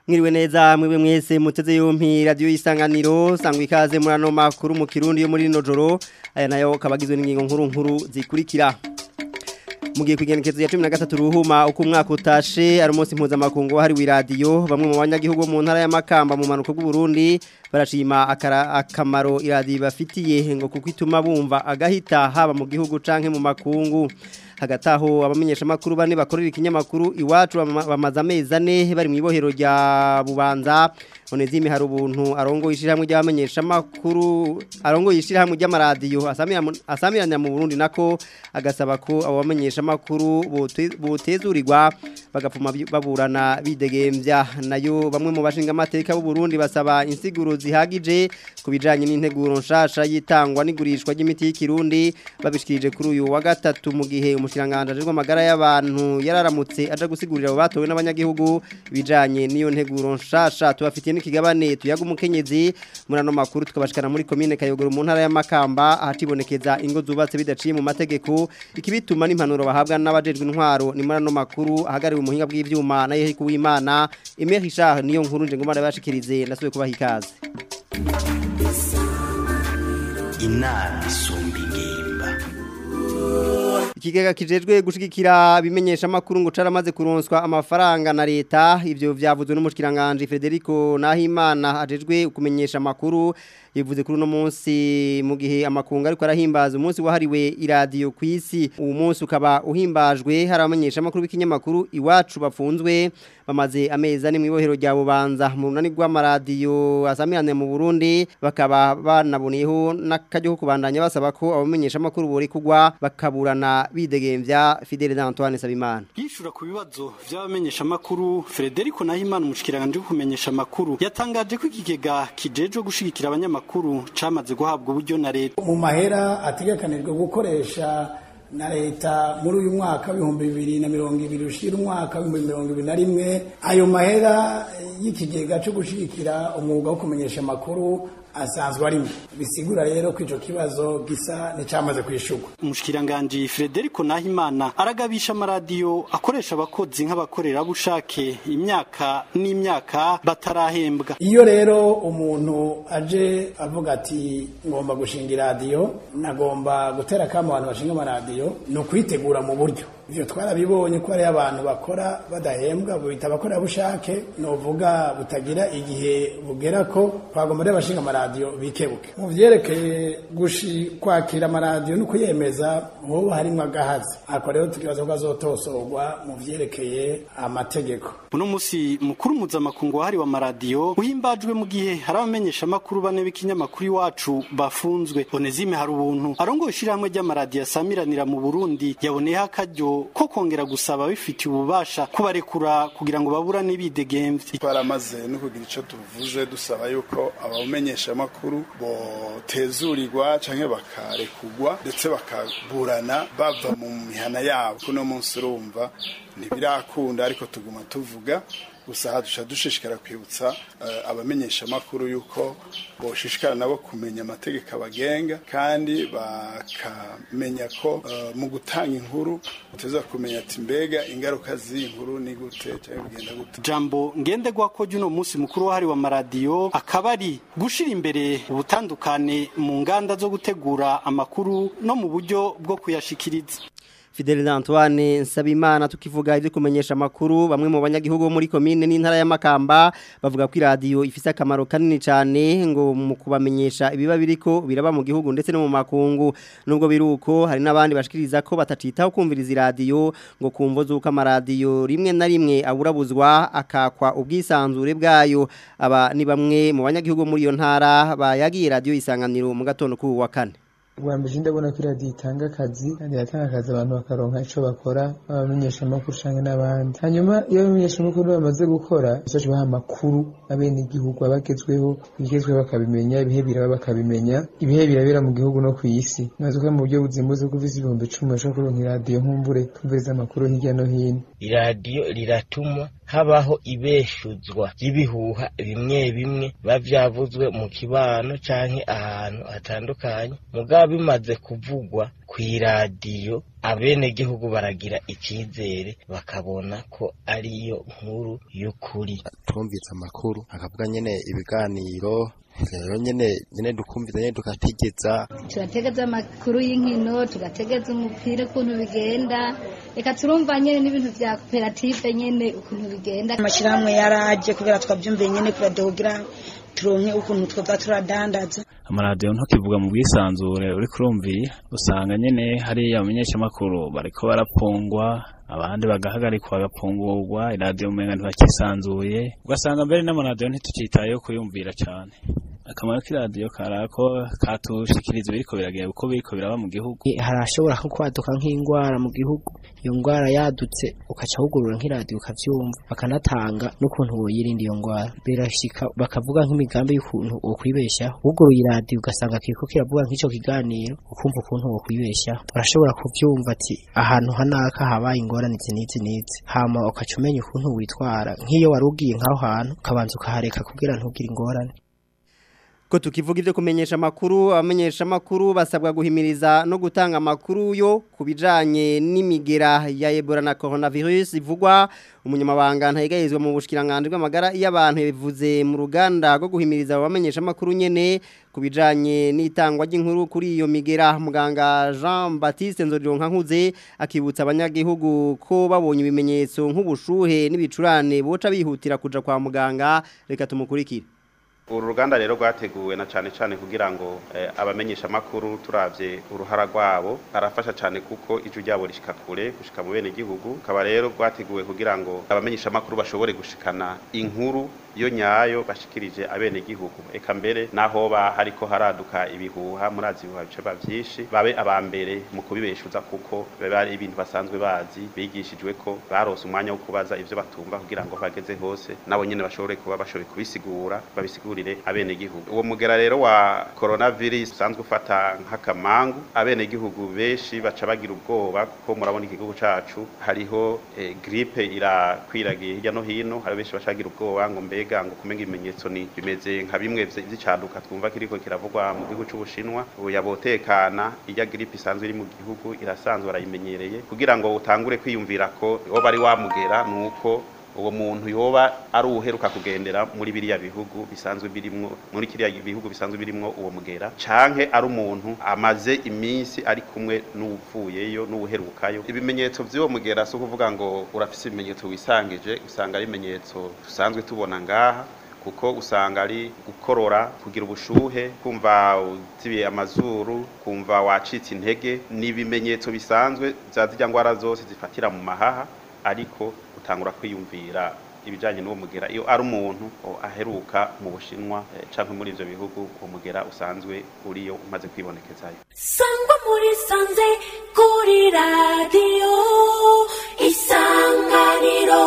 Mwiriwe neza mwiwe mwese muteze yompi radio isanganiro sangwa ikaze muri ano makuru mu kirundi yo muri rino joro aya nayo kabagizwe n'ingingo nkuru nkuru zikurikira Mugiye kwigenekezo ya 13 ruhuma uko umwaka utashe ari umunsi mpuzamakungu wahariwe radio bamwe mu banyagihugu mu ntara y'amakamba mu manuko bw'u Burundi barashima akara akamaro iradi bafitiye ngo kuko ituma bumva agahita haba mu gihugu canke mu makungu hagati aho abamenyesha makuru bane bakorera ikinyamakuru iwacu bamaze amezi ane bari mu ibohero rya bubanza onezime hari ubuntu arongo ishyirahamwe ry'abamenyesha makuru arongo ishyirahamwe ry'amaradiyo asamiranira mu Burundi nako agasaba ko abo bamenyesha makuru botezurirwa bagapfuma baburana bidegembya nayo bamwe mu bashinga amateka b'u Burundi basaba insiguro zihagije ku bijanye n'integuro nshasha yitangwa n'igurishwa ry'imiti y'ikirundi babishikirije kuri uyu wa gatatu mu gihe umushiranganje ajejwe amagara y'abantu yararamutse aja gusigurira abo batowe n'abanyagihugu bijanye n'iyo nteguro nshasha tubafitiye n'ikigabane tuyaga umukenyezi muri ano makuru tukabashikana muri komine Kayogoro mu ntara y'Amakamba ahatibonekeza ingo zubatse bidaciye mu mategeko ikibituma n'impanuro bahabwa n'abajejwe intwaro ni muri ano makuru ahagariwe umuhinga bw'ivyuma na Yehiku w'Imana Emery Richard niyo nkuru nje ngomara bashikirize ndasubiye kubaha ikaze inama isumba ingimba ikigega kijejwe gushigikira bimenyesha makuru ngo caramaze kuronswa amafaranga na leta ivyo vyavuzwe n'umushikiranganje Federico Nahimana ajejwe kumenyesha makuru yivuze kuri uno munsi mu gihe amakunga ariko arahimbaza umunsi wahariwe iradiyo ku isi uwo munsi ukaba uhimbajwe hari abamenyesha makuru b'ikinyamakuru iwacu bafunzwe bamaze amezi ane mu ibohero rya bubanza mu runani rw'amaradiyo asamirane mu Burundi bakaba banaboneyeho n'akaryo ko kubandanya basaba ko abamenyesha makuru bori kugwa bakaburana bidegembya Fidele Antoine Sabimana yishura ku bibazo by'abamenyesha makuru Frederico Nahimana umushikiranganje kumenyesha makuru yatangaje ko ikigega kijejwe gushigikira abanyamakuru camaze guhabwa uburyo na leta mu mahera ategekanijwe gukoresha na leta muri uyu mwaka w'ibihumbi bibiri na mirongo ibiri ushira umwaka w'ibihumbi mirongo ibiri na rimwe ayo mahera y'ikigega cyo gushigikira umwuga wo kumenyesha amakuru asanzwe arimo bisigura rero ko ico kibazo gisa nicamaze kwishurwa umushikiranganje Frederico Nahimana aragabisha amaradiyo akoresha abakozi nk'abakorerabushake imyaka n'imyaka batarahembwa iyo rero umuntu aje avuga ati ngomba gushinga iradiyo nagomba gutera kama abantu bashinga amaradiyo ni ukwitegura mu buryo ivyo twarabibonye ko hariyo abantu bakora badahembwa bita abakorerabushake novuga butagira igihe bugera ko twagomba rero abashinga amaradiyo bikebuke mu vyerekeye gushi kwakira amaradiyo no kuyemeza hoba harimwo agahazi ako rero tukibaza ko azotosorwa mu vyerekeye amategeko uno musi mukuru mpuzamakungu wahariwe amaradiyo uhimbajwe mu gihe hari abamenyesha amakuru bane b'ikinyamakuru iwacu bafunzwe onezime hari ubuntu arongoye ishirahamwe ry'amaradiyo asamiranira mu burundi yaboneyeho akaryo ko kongera gusaba bifitiye ububasha kubarekura kugira ngo baburane bidegemvye twaramaze no kugira ico tuvuze dusaba yuko abamenyesha amakuru botezurirwa canke bakarekugwa ndetse bakaburana bava mu mihana yabo kuno munsi urumva ntibirakunda ariko tuguma tuvuga gusa hadusha dushishikara kwibutsa uh, abamenyesha amakuru yuko boshishikara nabo kumenya amategeko abagenga kandi bakamenya ko uh, mu gutanga inkuru uteza kumenya ati mbega ingaruka z'inkuru ni gute cyangwa bigenda gute jambo ngendegwa ko juno munsi mukuru wahariwe amaradiyo akaba ari gushira imbere ubutandukane mu nganda zo gutegura amakuru no mu buryo bwo kuyashikiriza Fidel Antoine Nsabimana tukivuga ivyo kumenyesha makuru bamwe mu banyagihugu muri komine n'intara y'amakamba bavuga ko radio ifise akamaro kanini cyane ngo mu kubamenyesha ibiba biriko biraba mu gihugu ndetse no mu makungu nubwo biruko hari nabandi bashikiriza ko batacitaho kumviriza radio ngo kumvo zuko amaradiyo rimwe na rimwe aburabuzwa akakwa ubwisanzure bwayo aba ni bamwe mu banyagihugu muri iyo ntara bayagiye radio isanganiro mu gatondo ku wa kane ubwa mbere ndabona ko iradiyo itanga akazi kandi iratanga akazi abantu bakaronka icyo bakora abamenyesha amakuru cyangwa n'abandi hanyuma iyo abamenyesha amakuru bamaze gukora bazaje baha amakuru abene igihugu abagezweho ibigezweho bakabimenya ibihe biraba bakabimenya ibihe birabera mu gihugu no ku isi maze ko mu buryo buzimbuze ko uvise ibihumbi icumi bashobora kuronka iradiyo nkumbure kumviriza amakuru hirya no hino iradiyo riratuma habaho ibeshuzwa ry'ibihuha bimwe bimwe biba vyavuzwe mu kibano canke ahantu hatandukanye mugabo bimaze kuvugwa kw'iradiyo abenegihugu baragira icizere bakabona ko ariyo nkuru y'ukuri twumvise amakuru akavuga nyene ibiganiro rero nyene nyene dukumviza nyene tugategeza turategeza amakuru y'inkino tugategeza umupira ukuntu bigenda reka turumva nyene n'ibintu vya koperative nyene ukuntu bigenda amashirahamwe yaraje kubera twavyumviye nyene kugira turonke ukuntu twoza turadandaza amaradiyo ntukivuga mu bwisanzure uri kurumviye usanga nyene hariya abamenyeshamakuru bariko barapfungwa abandi bagahagarikwa bagapfungurwa iradiyo umenga ntibakisanzuye ugasanga mbere n'amaradiyo ntitucitayeho kuyumvira cane akamaro k'iradiyo karako katushikiriza ibiriko biragenda uko biriko biraba mu gihugu harashobora nko kwaduka nk'indwara mu gihugu iyo ndwara yadutse ukaca wugurura nk'iradiyo ukavyumva bakanatanga n'ukuntu woyirinda iyo ndwara birashika bakavuga nk'imigambi y'ukuntu wokwibeshaho wuguruye iradiyo ugasanga kiriko kiravuga nk'ico kiganiro ukumva ukuntu wokwibeshaho urashobora kuvyumva ati ahantu hanaka habaye ingorane izi n'izi n'izi hama ukaca umenya ukuntu witwara nk'iyo wari ugiye nk'aho hantu ukabanza ukahareka kugira ntugire ingorane ko tukivuga ibyo kumenyesha amakuru abamenyesha amakuru basabwa guhimiriza no gutanga amakuru yo ku bijanye n'imigera ya Ebola na coronavirus ivugwa umunyamabanga ntayigayizwa mu bushikiranganje bw'amagara y'abantu bivuze mu ruganda rwo guhimiriza abamenyesha amakuru nyene ku bijanye n'itangwa ry'inkuru kuri iyo migera muganga Jean Baptiste Nzorironka nkuze akibutsa abanyagihugu ko babonye ibimenyetso nk'ubushuhe n'ibicurane boca bihutira kuja kwa muganga reka tumukurikire uru ruganda rero rwateguwe na cyane cyane kugira ngo abamenyesha amakuru turabye uruhara rwabo arafasha cyane kuko ijwi ryabo rishika kure gushika mu bene gihugu kaba rero rwateguwe kugira ngo abamenyesha amakuru bashobore gushikana inkuru yo nyayo bashikirije abene gihugu eka mbere naho ba hariko haraduka ibihuha murazi ibihuha bice byinshi babe abambere mu kubibeshuza kuko bari ibintu basanzwe bazi bigishijwe ko barose umwanya wo kubaza ivyo batumva kugira ngo bageze hose nabo nyene bashobore kuba bashobore kubisigura babisigurire abene gihugu uwo mugera rero wa coronavirus usanzwe ufata nk'akamangu abene gihugu benshi baca bagira ubwoba kuko murabona igihugu cacu hariho eh, gripe irakwiragiye hirya no hino hari benshi bacagira ubwoba ngo mbega mbega ngo kumenga ibimenyetso ni bimeze nka bimwe vy'icaduka twumva kiriko kiravugwa mu gihugu c'ubushinwa ubu yabotekana irya gripe isanzwe iri mu gihugu irasanzwe barayimenyereye kugira ngo utangure kwiyumvira ko woba ari wamugera nuko uwo muntu yoba ari uheruka kugendera muri biriya bihugu bisanzwe birimwo muri kiriya bihugu bisanzwe birimwo uwo mugera canke ari umuntu amaze iminsi ari kumwe n'uvuyeyo n'uherukayo ibimenyetso vy'uwo mugera so kuvuga ngo urafise ibimenyetso wisangije usanga ari ibimenyetso dusanzwe tubona ngaha kuko usanga ari gukorora kugira ubushuhe kumva uzibiye amazuru kumva wacitse intege ni ibimenyetso bisanzwe za zirya ngwara zose zifatira mu mahaha ariko utangura kwiyumvira ibijanye n'uwo mugera iyo ari umuntu aheruka mu bushinwa canke muri ivyo bihugu uwo mugera usanzwe uriyo umaze kwibonekezayo sangwa muri sanze kuri radiyo isanganiro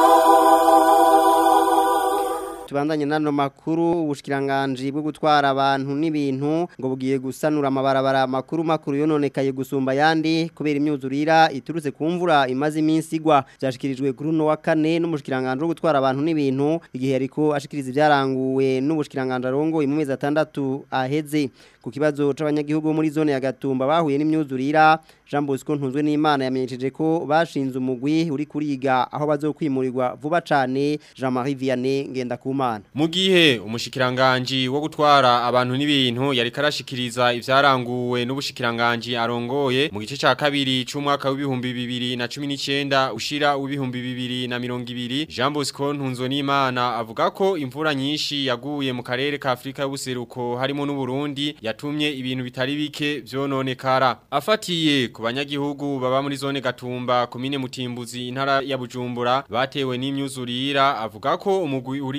tubandanye nano makuru ubushikiranganje bwo gutwara abantu n'ibintu ngo bugiye gusanura amabarabara makuru makuru yononekaye gusumba yandi kubera imyuzurira iturutse ku mvura imaze iminsi igwa byashikirijwe kuri no wa kane n'umushikiranganje wo gutwara abantu n'ibintu igihe ariko ashikiriza ibyaranguwe n'ubushikiranganje arongo mu mezi atandatu aheze ku kibazo c'abanyagihugu muri zone ya Gatumba bahuye n'imyuzurira Jean Bosco ntunzwe n'Imana yamenyesheje ko bashinze umugwi uri kuriga aho bazokwimurirwa vuba cane Jean-Marie Vianney ngenda kumana mu gihe umushikiranganje wo gutwara abantu n'ibintu yari karashikiriza ivyaranguwe n'ubushikiranganje arongoye mu gice ca kabiri c'umwaka w'ibihumbi bibiri na cumi n'icenda ushira w'ibihumbi bibiri na mirongo ibiri Jean Bosco ntunzwe n'Imana avuga ko imvura nyinshi yaguye mu karere ka Afrika y'ubuseruko harimo n'u Burundi yatumye ibintu bitari bike vyononekara afatiye ku banyagihugu baba muri zone Gatumba komine Mutimbuzi intara ya Bujumbura batewe n'imyuzurira avuga ko umugwi urikiyemwo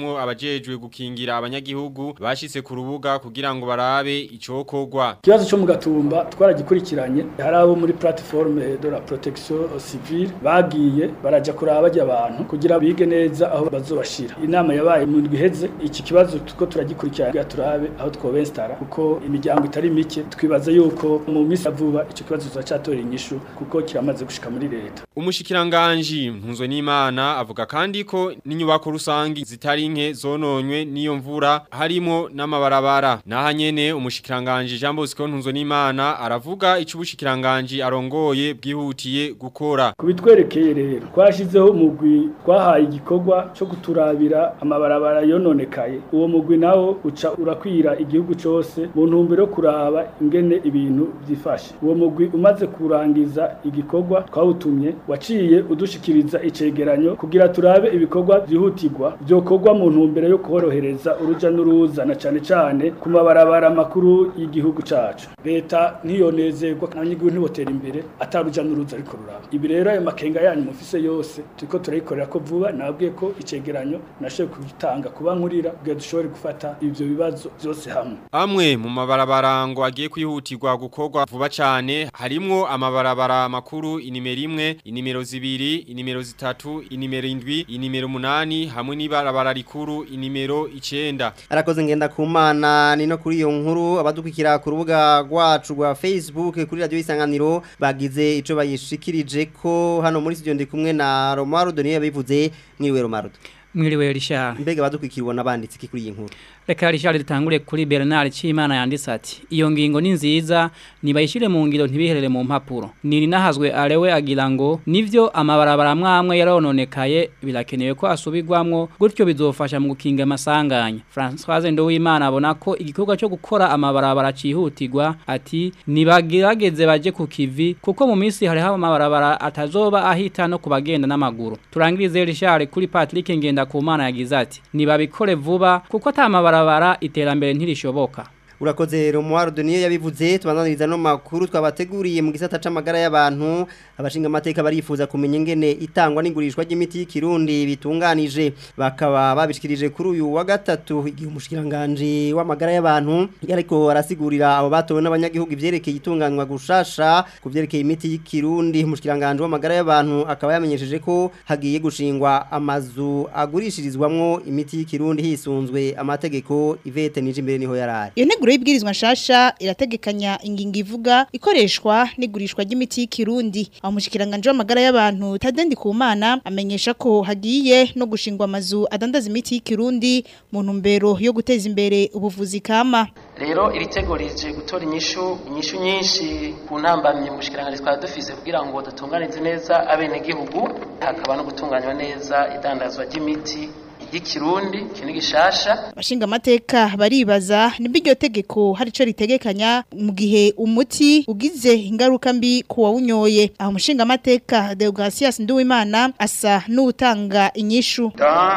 harimwo abajejwe gukingira abanyagihugu bashitse ku rubuga kugira ngo barabe icokorwa ikibazo cyo mu gatumba twaragikurikiranye hari abo muri plateforme de la protection civile bagiye baraja kuraba bajya abantu kugira bige neza aho bazobashira inama yabaye mu ndwi iheze iki kibazo tuko turagikurikirana turabe aho twobestara kuko imiryango itari mike twibaza yuko mu minsi ya vuba icyo kibazo tuzacatora inyishu kuko kiramaze gushika muri leta umushikiranganji mpuzwe n'imana avuga kandi ko n'inyubako rusangi zitari nke zononywe n'iyo mvura harimo n'amabarabara naha nyene umushikiranganji Jean Bosco mpuzwe n'imana aravuga ico ubushikiranganji arongoye bwihutiye gukora kubitwerekeye rero twashizeho umugwi twahaye igikorwa cyo kuturabira amabarabara yononekaye uwo mugwi nawo uca urakwira igihugu cose mu ntumbero yo kuraba ingene ibintu byifashe uwo mugwi umaze kurangiza igikorwa twawutumye waciye udushikiriza icegeranyo kugira turabe ibikorwa byihutirwa byokorwa mu ntumbero yo korohereza uruja n'uruza na cane cane ku mabarabara makuru y'igihugu cacu leta ntiyonezerwa abanyagihugu ntibotera imbere ataruja n'uruza ariko ruraba ibi rero ayo makenga yanyu mufise yose turiko turayikorera ko vuba nabwiye ko icegeranyo nashoboye kugitanga kuba nkurira kugira dushobore gufata ivyo bibazo byose hamwe amwe mu mabarabara ngo agiye kwihutirwa gukorwa vuba cane harimwo amabarabara makuru inimero imwe inimero zibiri inimero zitatu inimero indwi inimero munani hamwe n'ibarabara rikuru inimero icenda arakoze ngenda kumana ni no kuri iyo nkuru abadukwikira ku rubuga rwacu rwa Facebook kuri radio isanganiro bagize ico bayishikirije ko hano muri studio ndi kumwe na Romarudo niyo yabivuze mwiriwe Romarudo mwiriwe Richard mbega badukwikirwa nabanditse iki kuri iyi nkuru Reka Richard dutangure kuri Bernard Chimana yanditse ati iyo ngingo ni nziza nibayishire mu ngiro ntibiherere mu mpapuro niri nahazwe arewe agira ngo nivyo amabarabara mwamwe yarononekaye birakenewe ko asubirwamwo gutyo bizofasha mu gukinga amasanganya Françoise Ndowimana abona ko igikorwa cyo gukora amabarabara cihutirwa ati nibagerageze baje ku kivi kuko mu minsi hari haba amabarabara atazoba ahita no kubagenda n'amaguru turangirize Richard kuri Patrick ngenda kumana yagize ati nibabikore vuba kuko atamabara barabara iterambere ntirishoboka urakoze Romualdo niyo yabivuze tubananiriza no makuru twabateguriye mu gisata c'amagara y'abantu abashinga amateka barifuza kumenya ingene itangwa n'ingurishwa ry'imiti y'ikirundi bitunganije bakaba babishikirije kuri uyu wa gatatu igihe umushikiranganje w'amagara y'abantu ariko arasigurira abo batowe n'abanyagihugu ivyerekeye itunganywa gushasha kuvyerekeye imiti y'ikirundi umushikiranganje w'amagara y'abantu akaba yamenyesheje ko hagiye gushingwa amazu agurishirizwamwo imiti y'ikirundi hisunzwe amategeko Ivete nije imbere niho yarari Iyo y'ibwirizwa nshasha irategekanya ingingo ivuga ikoreshwa n'igurishwa ry'imiti y'ikirundi aho mushikiranganje w'amagara y'abantu Tadendi Kumana amenyesha ko hagiye no gushingwa amazu adandaza imiti y'ikirundi mu ntumbero yo guteza imbere ubuvuzi kama rero iri tego rije gutora inyishu inyishu nyinshi ku ntambamye mushikiranganje twari dufise kugira ngo dutunganize neza abenegihugu hakaba no gutunganywa neza idandazwa ry'imiti y'ikirundi kintu gishasha abashinga amateka baribaza nimba iryo tegeko hari ico ritegekanya mu gihe umuti ugize ingaruka mbi ku wawunyoye aho umushinga amateka Deogratias Nduwimana asa n'utanga inyishu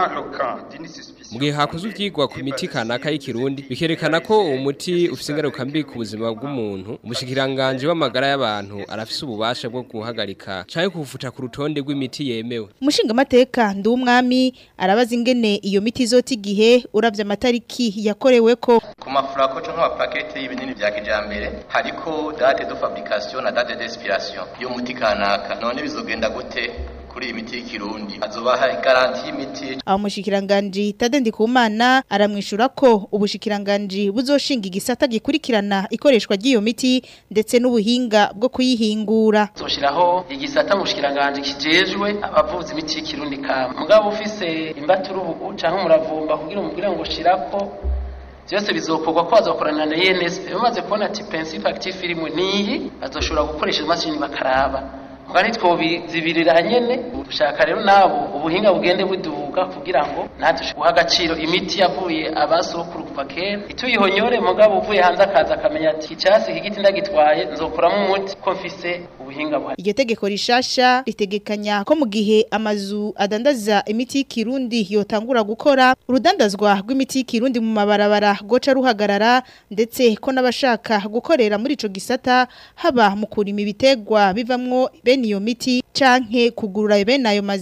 mu gihe hakozwe ibyigwa ku miti kanaka y'ikirundi bikerekana ko uwo muti ufite ingaruka mbi ku buzima bw'umuntu umushikiranganje w'amagara y'abantu arafise ububasha bwo guhagarika cyangwa kuwufuta ku rutonde rw'imiti yemewe umushinga amateka Nduwumwami arabaza ingene iyo miti izota igihe uravye amatariki yakorewe ko ku mafurako cyo nk'amapakete y'ibinini vya kijambere hariko date de fabrication na date d'expiration yo muti kanaka none bizogenda gute kuri iyi miti y'ikirundi azobaha garanti y'imiti aho mushikiranganje Tadendi Kumana aramwishura ko ubushikiranganje buzoshinga igisata gikurikirana ikoreshwa ry'iyo miti ndetse n'ubuhinga bwo kuyihingura zoshiraho igisata mushikiranganje kijejwe abavuzi imiti y'ikirundi kama mugabo ufise imbaturubu canke umuravumba kugira umubwire ngo shirako byose bizokorwa ko bazakorana na ENSP bamaze kubona ati principe active irimo niyi bazoshobora gukoresha imashini bakaraba mugani twobizibirira nyene ushaka rero nabo ubuhinga bugende buduga kugira ngo natwe guha agaciro imiti yavuye abasokuru kuva kera ituyihonyore mugabo uvuye hanze akaza akamenya ati icyasi iki giti ndagitwaye nzokuramo umuti ko mfise ubuhinga buhari iryo tegeko rishasha ritegekanya ko mu gihe amazu adandaza imiti y'ikirundi yotangura gukora urudandazwa rw'imiti y'ikirundi mu mabarabara goca ruhagarara ndetse ko n'abashaka gukorera muri ico gisata haba mu kurima ibitegwa bivamwo bene iyo miti canke kugurura bene ayo mazu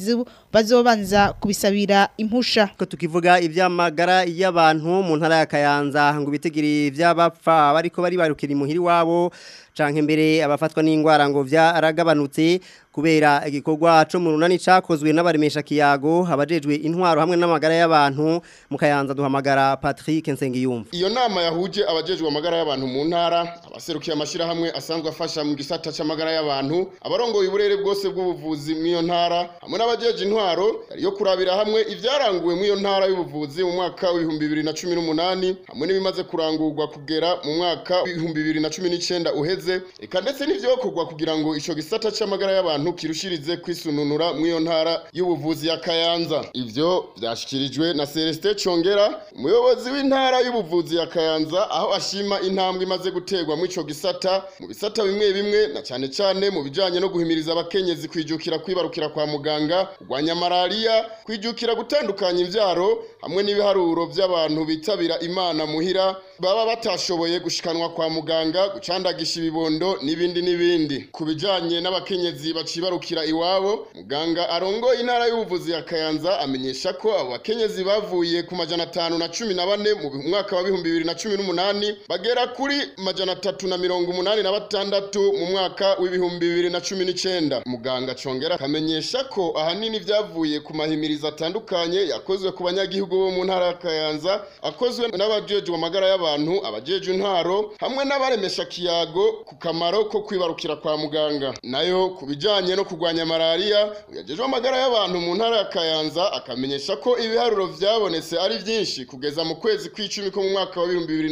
bazobanza kubisabira impusha ko tukivuga ivy'amagara y'abantu mu ntara ya Kayanza ngo bitegiri vy'abapfa bariko bari barukira imuhiri wabo canke mbere abafatwa n'ingwara ngo vyaragabanutse kubera igikorwa cyo mu runani cakozwe n'abaremesha kiyago abajejwe intwaro hamwe n'amagara y'abantu mu Kayanza duhamagara Patrick Nsengiyumva iyo nama yahuje abajejwe amagara y'abantu mu ntara abaserukiye amashira hamwe asanzwe afasha mu gisata c'amagara y'abantu abarongoye uburere bwose bw'ubuvuzi mu iyo ntara hamwe n'abajeje intwaro yari yo kurabira hamwe ivyaranguwe mu iyo ntara y'ubuvuzi mu mwaka w'ibihumbi bibiri na cumi n'umunani hamwe n'ibimaze kurangurwa kugera mu mwaka w'ibihumbi bibiri na cumi n'icenda uheze eka ndetse n'ivyokorwa kugira ngo ico gisata c'amagara y'abantu kirushirize kwisununura mu iyo ntara y'ubuvuzi ya Kayanza ivyo vyashikirijwe na Celestin Chongera umuyobozi w'intara y'ubuvuzi ya Kayanza aho ashima intambwe imaze guterwa mu ico gisata mu bisata bimwe bimwe na cyane cyane mu bijanye no guhimiriza abakenyezi kwijukira kwibarukira kwa muganga kurwanya malaria kwijukira gutandukanya imvyaro hamwe n'ibiharuro by'abantu bitabira imana muhira baba batashoboye gushikanwa kwa muganga gucandagisha ibibondo n'ibindi n'ibindi ku bijanye n'abakenyezi bacibarukira iwabo muganga arongoye intara y'ubuvuzi ya Kayanza amenyesha ko abo bakenyezi bavuye ku majana atanu na cumi na bane mu mwaka wa bihumbi bibiri na cumi n'umunani bagera kuri majana atatu na mirongo umunani na batandatu mu mwaka w'ibihumbi bibiri na cumi n'icenda muganga congera akamenyesha ko ahanini vyavuye ku mahimirizo atandukanye yakozwe ku banyagihugu bo mu ntara ya Kayanza akozwe n'abajejwe amagara y'abantu abajeje intwaro hamwe n'abaremesha kiyago ku kamaro ko kwibarukira kwa muganga nayo ku bijanye no kurwanya malaria uyajejwe amagara y'abantu mu ntara ya Kayanza akamenyesha ko ibiharuro vyabonetse ari vyinshi kugeza mu kwezi kw'icumi ko mu mwaka wa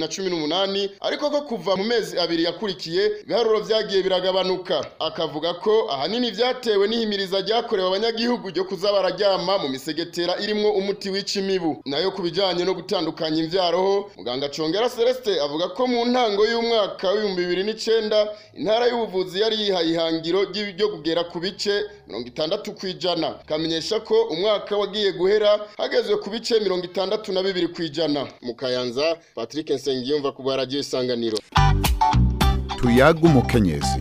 2018 ariko ko kuva mu mezi abiri yakurikiye ibiharuro vyagiye biragabanuka akavuga ko ahanini vyatewe n'ihimiriza ryakorewe abanyagihugu ryo kuza bararyama mu misegetera irimwo umuti wica imibu nayo ku bijanye no gutandukanya imvyaroho muganga Congera Celeste avuga ko mu ntango y'umwaka w'ibihumbi bibiri n'icenda intara y'ubuvuzi yari yihaye ihangiro ryo kugera ku bice mirongo itandatu kw'ijana kamenyesha ko umwaka wagiye guhera hagezwe ku bice mirongo itandatu na bibiri kw'ijana mu Kayanza Patrick Nsengiyumva ku baragiye isanganiro tuyaga umukenyezi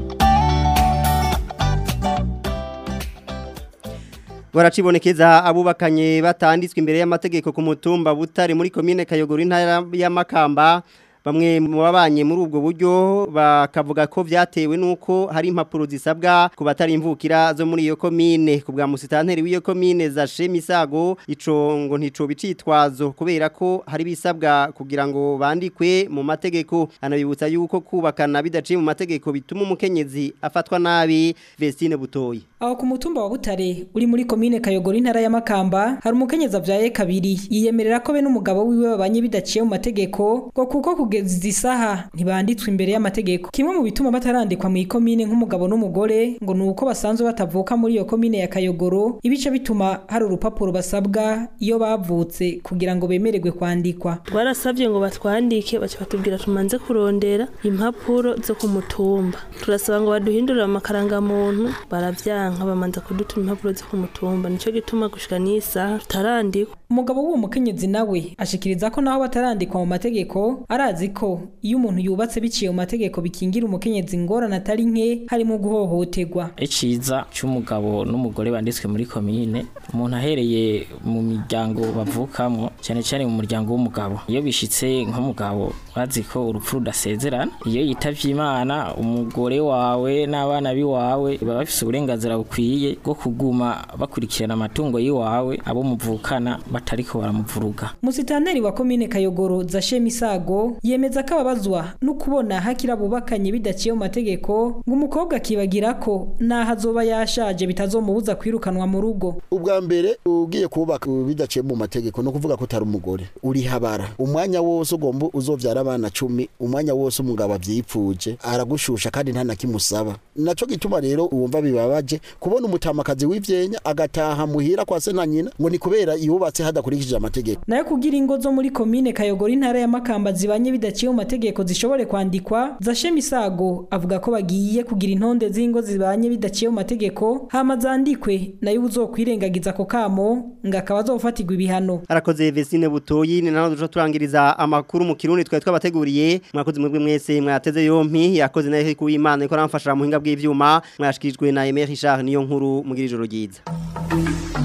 baracibonekeza abubakanye batanditswe imbere y'amategeko ku mutumba butare muri komine kayogoro intara y'amakamba bamwe mu babanye muri ubwo buryo bakavuga ko byatewe nuko hari impapuro zisabwa ku batari imvukira zo muri iyo komine ku bwa musitanteri w'iyo komine za Shemisago ico ngo ntico bicitwazo kubera ko hari bisabwa kugira ngo bandikwe mu mategeko anabibutsa yuko kubakana bidaciye mu mategeko bituma umukenyezi afatwa nabi Vestine Butoyi aho ku mutumba wa Butare uri muri komine Kayogoro intara ya Makamba hari umukenyezi avyaye kabiri yiyemerera ko be n'umugabo wiwe babanye bidaciye mu mategeko ngo kuko kugeza isaha ntibanditswe imbere y'amategeko kimwe mu bituma batarandikwa mu ikomine nk'umugabo n'umugore ngo nuko basanzwe batavuka muri iyo komine ya Kayogoro ibice bituma hari urupapuro basabwa iyo bavutse kugira ngo bemererwe kwandikwa twarasabye ngo batwandike baca batubwira tumanze kurondera impapuro zo ku mutumba turasaba ngo baduhindurire amakarangamuntu baravyanka bamanza kudutuma impapuro zo ku mutumba nico gituma gushika n'isaha tutarandikwa umugabo w'uwo mukenyezi nawe ashikiriza ko naho batarandikwa mu mategeko arazi ko iyo umuntu yubatse biciye mu mategeko bikingira umukenyezi ingorane atari nke harimo guhohoterwa iciza cy'umugabo n'umugore banditswe muri komine umuntu ahereye mu miryango bavukamo cyane cyane mu muryango w'umugabo iyo bishitse nk'umugabo bazi ko urupfu rudasezerana iyo yitavye imana umugore wawe n'abana biwawe baba bafise uburenganzira bukwiye bwo kuguma bakurikirana amatungo y'iwawe abo muvukana batariko baramuvuruga musitanteri wa komine kayogoro zashe misago yemeza ko ababazwa no kubona hakira bubakanye bidaciye mu mategeko ngo umukobwa akibagira ko naho azoba yashaje bitazomubuza kwirukanwa mu rugo ubwa mbere ugiye kubaka bidaciye mu mategeko no kuvuga ko utari umugore uri habara umwanya wose ugomba uzovyara abana cumi umwanya wose umugabo avyipfuje aragushusha kandi nta na kimusaba naco gituma rero uwumva bibabaje kubona umutamakazi w'ivyenya agataha muhira kwa se na nyina ngo ni kubera yubatse hadakurikije amategeko nayo kugira ingo zo muri komine kayogora intara ya makamba zibanye bidaciye mu mategeko zishobore kwandikwa zashe misago avuga ko bagiye kugira intonde z'ingo zibanye bidaciye mu mategeko hama zandikwe nayo uzokwirengagiza ako kamo ngo akaba azofatirwa ibihano arakoze Vestine Butoyi ni naho duca turangiriza amakuru mu kirundi twari twabateguriye mwakoze mwebwe mwese mwateze yompi yakoze nayo ku Imana iko ramfashira mu hinga bw'ivyuma mwashikijwe na Emery Richard niyo nkuru mugira ijoro ryiza